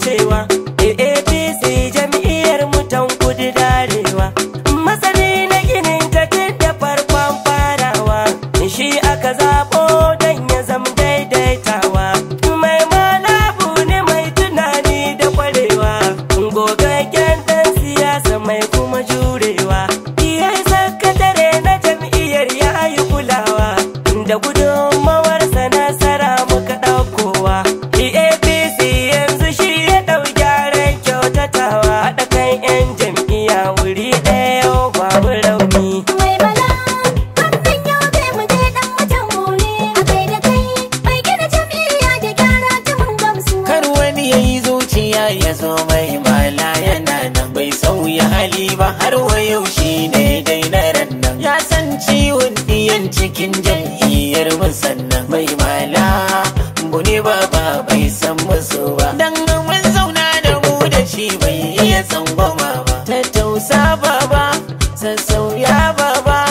arewa APC jam'iyyar mutan kudu da arewa masani na ginin ta tun da farkon farawa shi aka zaɓo don ya zama daidaitawa mai malabu ne mai tunani da kwarewa gogaggen dan siyasa mai kuma jurewa iya sakatare na jam'iyyar ya yi kulawa da gudunmawarsa nasara muka ɗaukowa apc yanzu shi ya ɗau gyaran kyautatawa haɗa kan 'yan jam'iyya wuri ɗaya yau babu rauni Mai bala, wannan yau zai mu je dan mutan more a kai da kai mai gina jam'iyya da gyara ta mun gamsu. Kar wani ya yi zuciya ya zo mai mala yana nan bai sauya hali ba har wa yau shi ne dai na ran nan. Ya san ciwon ɗiyan cikin jam'iyyar musannan mai mala bune ba ba bai san musu ba. Dan mun zauna da mu da shi bai iya tsangwama ba. Tattausa baba, sassauya baba,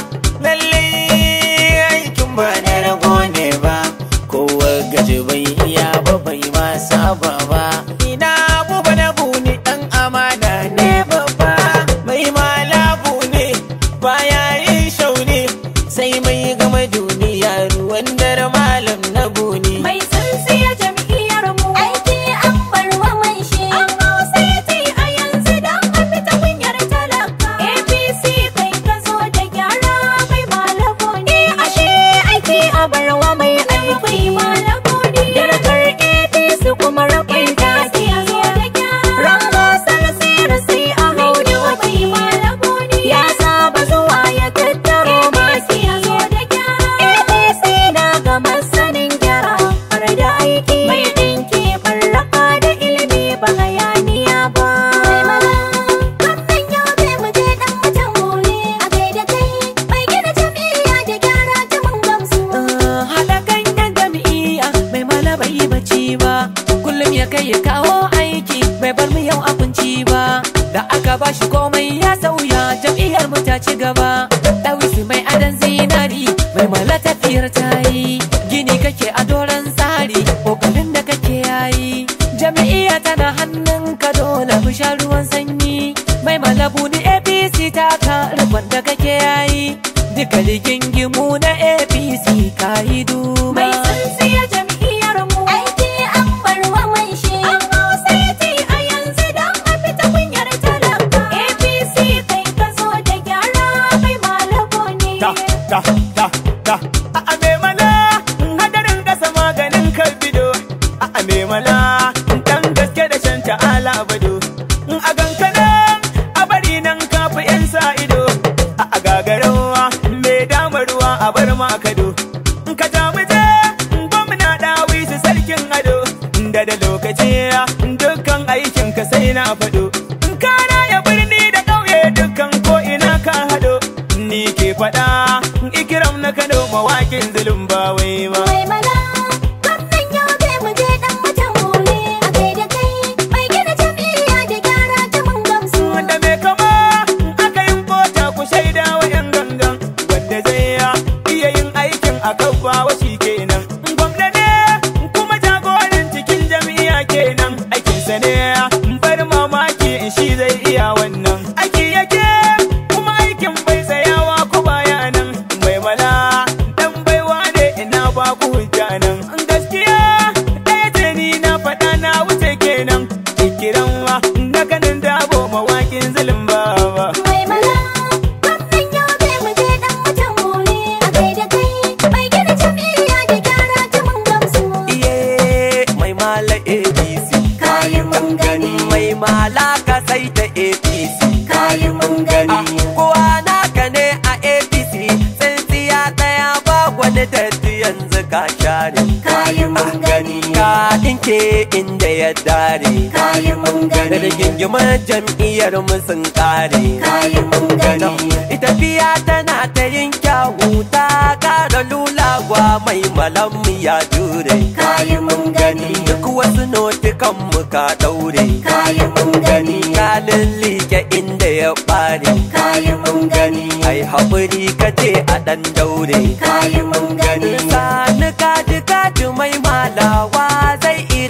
lallai aikin ba na rago ne ba. Kowa gaji bai iya ba bai ma saba ba. Ina buba na buni ɗan amana ne babba. Mai malabu ne baya yin shauni sai mai gama duniya ruwan dare malam na buni. Mai tsintsiya jam'iyyar mu aiki an bar wa mai shi. An hausa a yanzu don a fita kunyar talaka. APC kai ka zo da gyara mai malabo ne. Ashe aiki a bar wa mai aiki malabo ne. Darajar APC kuma rabin taki a zo da gyara. Rango salasira sai a hau da mai malabo ne. Ya saba zuwa ya tattaro masu ya zo da gyara. APC na ga masanin gyara har da aiki mai ɗinki barraka da ilimi ba hayaniya ba. Mai mala, wannan yau zai mu je ɗan mutan more a kai da kai mai gina jam'iyya da gyara ta mun gamsu. haɗa kan yan jam'iyya mai mala bai yi bacci ba kullum ya kai ya kawo aiki bai bar mu yau a kunci ba da aka ba shi komai ya sauya jam'iyyar mu ta ci gaba ɗawisi mai adan zinari mai mala tafiyar ta yi gini kake a doron tsari ƙoƙarin da kake yayi jam'iyya tana hannun ka dole mu sha ruwan sanyi mai malabu ni apc ta ka rikon da kake yayi duka rigingimu na apc ka yi duba Mai tsintsiya jam'iyyar mu aiki an bar wa mai shi. An hausa a yanzu don a fita kunyar talaka. APC kai ka zo da gyara mai malabo ne. ta ta ta ta a ame mana hadarin kasa maganin kalbido a ame mana dan gaske da shan ta'ala bado a gankana a bari nan kafi yan sa ido a gagarawa mai dama ruwa a bar ma kado ka ja mu je gwamna dawi su sarkin ado da da lokaci dukkan aikin ka sai na fado kana ya birni da ƙauye dukkan ko ina ka hado ni ke faɗa ikiram na kano mawakin zulum ba wai ba Mai mala, wannan yau zai mu je ɗan mutan more a kai da kai mai gina jam'iyya da gyara ta mun gamsu. wanda mai kama aka yin bota ku shaida wa yan gangan wanda zai ya iya yin aikin a kabba wa shi kenan gwamna ne kuma jagoran cikin jam'iyya kenan aikinsa ne bar mamaki in shi zai iya wannan aiki yake kuma aikin bai tsayawa ku baya nan mai mala dan baiwa ne ina ba ku hujja nan gaskiya ɗaya ce ni na faɗa na wuce kenan ikiran wa na kanin dabo mawakin zulum baba Mai mala, wannan yau zai mu je ɗan mutan more a kai da kai mai gina jam'iyya da gyara ta mun gamsu. iye mai mala apc Kayi mun gani, mai mala ka sai ta apc kayi mun gani. kowa naka ne a apc tsintsiya ɗaya ba wani datti yanzu ka share Kayi mun gani, ka ɗinke inda ya dare kayi mun gani, rigingimar jam'iyyar mu sun kare kayi mun gani. ita biya tana ta yin kyawu ta ƙara lulagwa mai malam ya jure Kayi mun gani, duk wasu notukan mu ka ɗaure kayi mun gani, ka lullike inda ya ɓare kayi mun gani, ai haƙuri ka ce a ɗan daure kayi mun gani. sani kaji kaji mai malawa zai irin ta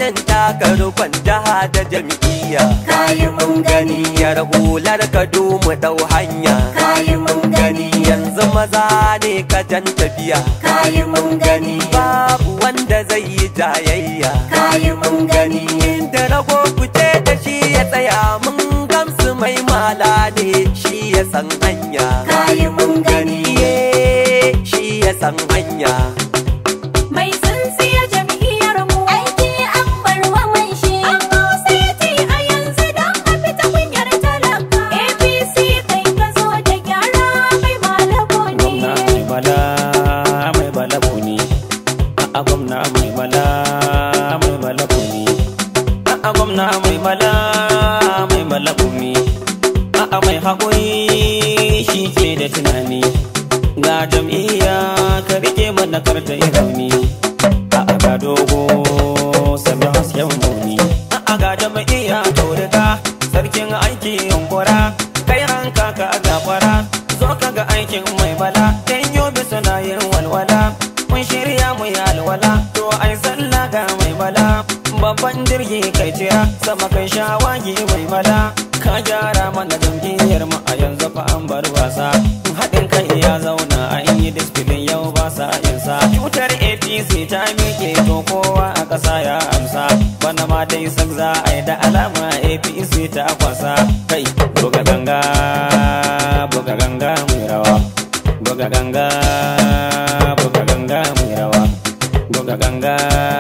taka rukun jaha da jam'iyya kayi mun gani yar hular ka mu dau hanya kayi mun gani yanzu maza ne ka jan tafiya kayi mun gani babu wanda zai yi jayayya kayi mun gani inda rago fice da shi ya tsaya mun gamsu mai mala ne shi ya san hanya kayi mun gani iye shi ya san hanya mai tsintsiya jam'iyyar mu aiki an bar wa mai shi an sai a yanzu don a fita kunyar talaka apc kai ka zo da gyara mai malako ne gwamna mai bala mai bala buni a gwamna mai bala mai bala buni a gwamna mai bala mai bala buni a mai haƙuri shi ke da tunani ga jam'iyya ka rike mana karta rauni a ga dogo sami hasken buni a ga jam'iyya taurika sarkin aiki yunkura kai ranka ka gafara zo ka ga aikin mai bala dan yobe suna yin walwala mun shirya mu yi alwala to ai sallah ga mai bala babban jirgi kai tira sama kai shawagi mai bala ka gyara mana jam'iyyar mu a yanzu fa an bar wasa haɗin kai ya zauna an yi disfilin yau ba sa insa cutar apc ta miƙe to kowa a ƙasa ya amsa bana ma dai sak za a yi da alama apc ta kwasa kai buga ganga buga ganga mai rawa buga ganga buga ganga mai rawa buga ganga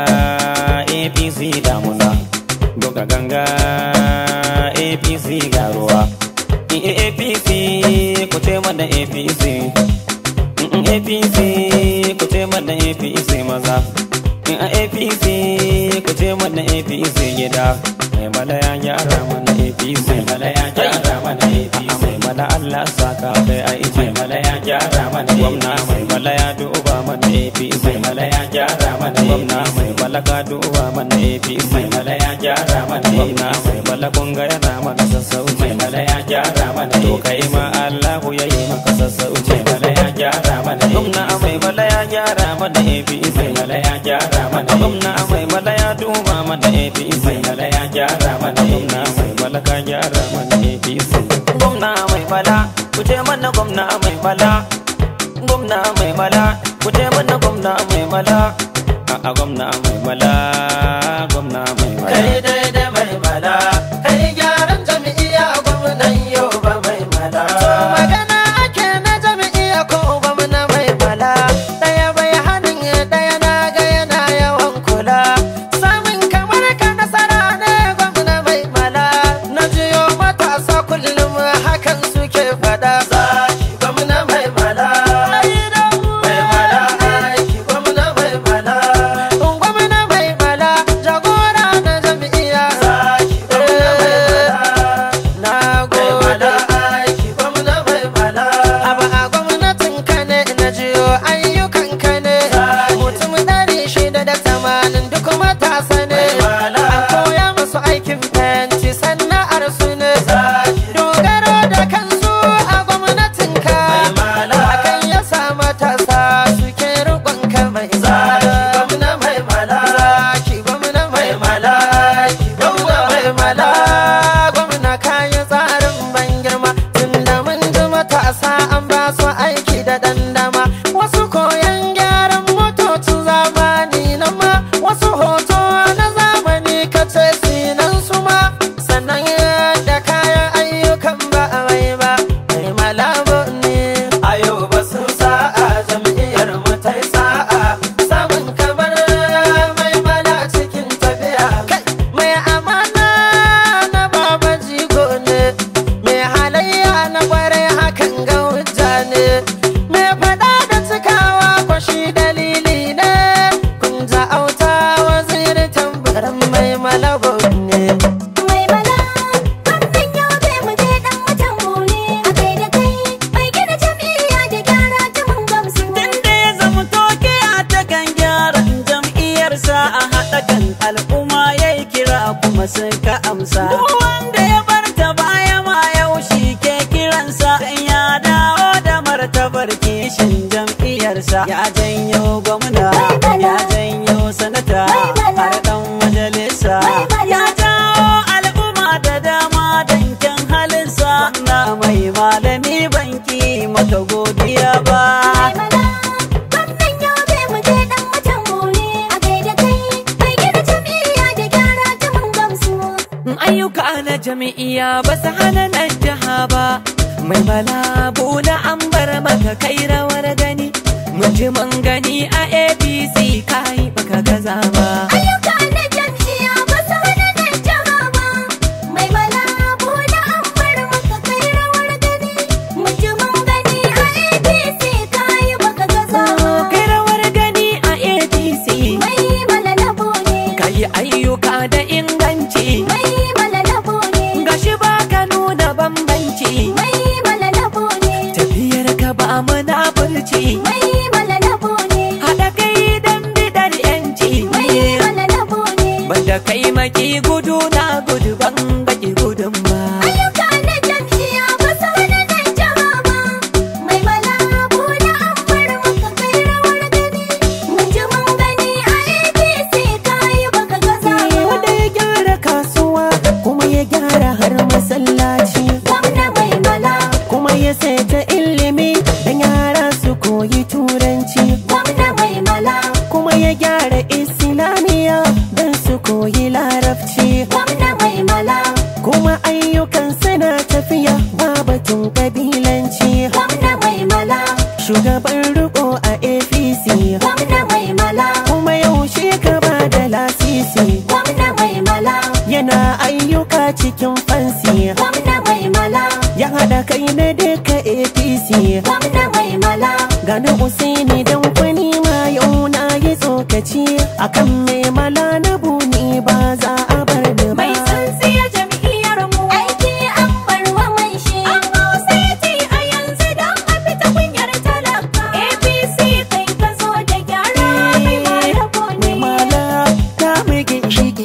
apc damuna buga ganga apc garuwa apc ku ce mana apc Mm, apc ku ce mana apc maza Mm, apc ku ce mana apc gida mai mala ya gyara mana apc mai mala ya gyara mana apc mai mala allah saka kai aiki mai mala ya gyara mana gwamna mai mala ya duba mana apc mai mala ya gyara mana gwamna mai mala ka duba mana apc mai mala ya gyara mana gwamna mai mala kunga yana mana sassauci mai mala ya gyara mana to kai ma allahu ya yi maka sassauci mai mala ya gyara mana gwamna mai mala ya gyara mana apc mai mala ya gyara mana gwamna mai mala ya duba mana apc mai mala ya gyara mana gwamna mai mala ka gyara mana apc gwamna mai mala ku ce mana gwamna mai mala gwamna mai mala ku ce mana gwamna mai mala a gwamna mai mala gwamna mai mala kai daidai mai mala kai gyaran jami'iya gwamnan yau ba mai mala magana ake na jami'iya ko gwamna mai mala daya bai hannun daya na ga yana yawan kula samun kamar ka nasara ne gwamna mai mala na jiyo matasa kullum hakan suke fada zaki gwamna mai mala mai mala aiki gwamna mai mala gwamna mai mala jagora na jami'iya zaki gwamna mai mala na gode aiki gwamna mai mala aba a gwamnatin ka ne na jiyo ayyukan ka ne mutum ɗari shida da tamanin duk matasa ne an koya musu aikin fenti sana'ar su ne dogaro da kansu a gwamnatin ka hakan ya sa matasa suke rikon ka mai zaki gwamna mai mala zaki gwamna mai mala gwamna mai mala gwamna kayan tsarin ban girma tunda mun ji matasa an ba su aiki da dandama wasu koyan gyaran motocin zamani na ma wasu hoto na zamani ka ce sinan su ma sannan da kayan ayyukan ba a mai ba mai malabo ne ayo ba sun sa'a jam'iyyar mu ta yi sa'a samun kamar mai mala cikin tafiya kai mai amana na baba jigo ne mai halayya na kwarai hakan ga hujja ne mai fada da cikawa kwashi dalili ne kun ja auta waziri tambarin mai malabo ne mai bala wannan yau zai mu je dan mutan mu ne a kai da kai mai gina jam'iyya da gyara ta mun gamsu Tunda ya zama toke a takan gyaran jam'iyyarsa a haɗa kan al'umma ya yi kira kuma sun ka amsa. Duk wanda ya bar ta baya ma yau shi ke kiransa dan ya dawo da martabar kishin jam'iyyarsa. Ya janyo gwamna, ya janyo sanata, har ɗan majalisa, ayyuka na jami'iya ba su hana nan jiha ba mai malabu na an bar maka kai rawar gani mun ji mun gani a apc kai baka gaza ba Ayyuka na jam'iyya ba su hana nan jiha ba. Mai malabu na an bar maka kai rawar gani. Mun ji mun gani a APC kayi baka gaza ba. kai rawar gani a apc Mai malalabo ne. kai ayyuka da inganci Mai malalabo ne. gashi baka nuna bambanci Mai malalabo ne. tafiyar ka ba munafurci Mai malalabo ne. haɗa kai dan bidar yanci Mai malalabo ne. banda kai maki gudu na gudu ban baki gudun ba Ayyuka na jam'iyya ba su hana nan jiha ba. Mai malabu na an bar maka kai rawar gani. Mun ji mun gani a APC kayi baka gaza ba. wanda ya gyara kasuwa kuma ya gyara har masallaci Gwamna mai mala, kuma ya saita ilimi dan yara su koyi turanci gwamna mai mala, kuma ya gyara islamiya dan su koyi larabci gwamna mai mala, kuma ayyukan suna tafiya ba batun kabilanci gwamna mai mala, shugaban riko a apc gwamna mai mala, kuma yaushe ka ba da lasisi gwamna mai mala, yana ayyuka cikin fansi gwamna mai mala, ya haɗa kai na duka apc gwamna mai mala. gani usaini dan kwani ma yau na yi tsokaci akan mai mala na buni ba za a bar ni ba Mai tsintsiya jam'iyyar mu aiki an bar wa mai shi. An sai a yanzu don a fita kunyar talaka. APC kai ka zo da gyara mai malabo ne. mai mala ta mige shi ki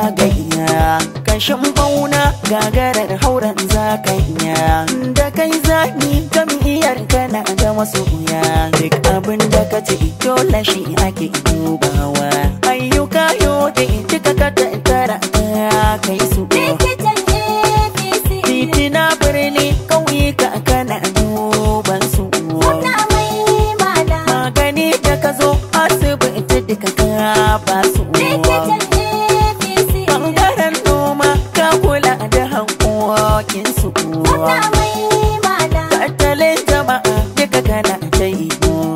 zagaya kashin bauna gagarar hauren zakanya da kai zani jam'iyyar kana da masoya duk abin da ka ce dole shi ake dubawa ayyuka yau da duka ka tattara ka kai su Likitan APC. titina birni ƙauyuka kana duban su Gwamna mai mala. magani da ka zo asibiti duka ka ba su Likitan APC. bangaren noma ka kula da hankokin su Gwamna mai mala. tattalin jama'a duka kana ta yi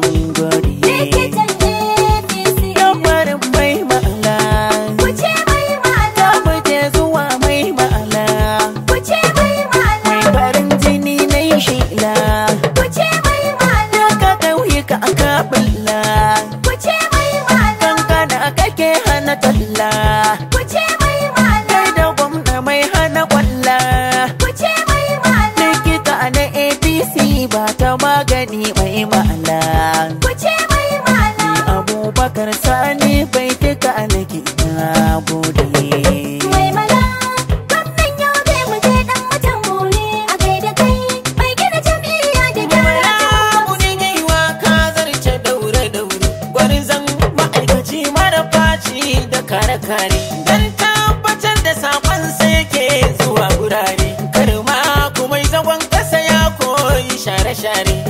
gori Likitan APC. yammarin mai ma'ala Kuce mai mala. ta fice zuwa mai ma'ala Kuce mai mala. mai farin jini na yi shila Kuce mai mala. ka ƙauyuka a kabila Kuce mai mala. kankana kake hana talla Kuce mai mala. kai da gwamna mai hana kwalla Kuce mai mala. likita na apc ba ta magani mai ma'ala Kuce mai mala. abubakar sani bai duka nake na gode Mai mala. Gwamnan yau zai mu je dan watan bore. A kai da kai mai gina jam'iyya da gyara. Kudin yi wa ka zarce daure daure gwarzon ma'aikaci mara faci da kare kare don tabbatar da sakon sai ke zuwa gurare karma kuma zagon kasa ya koyi share share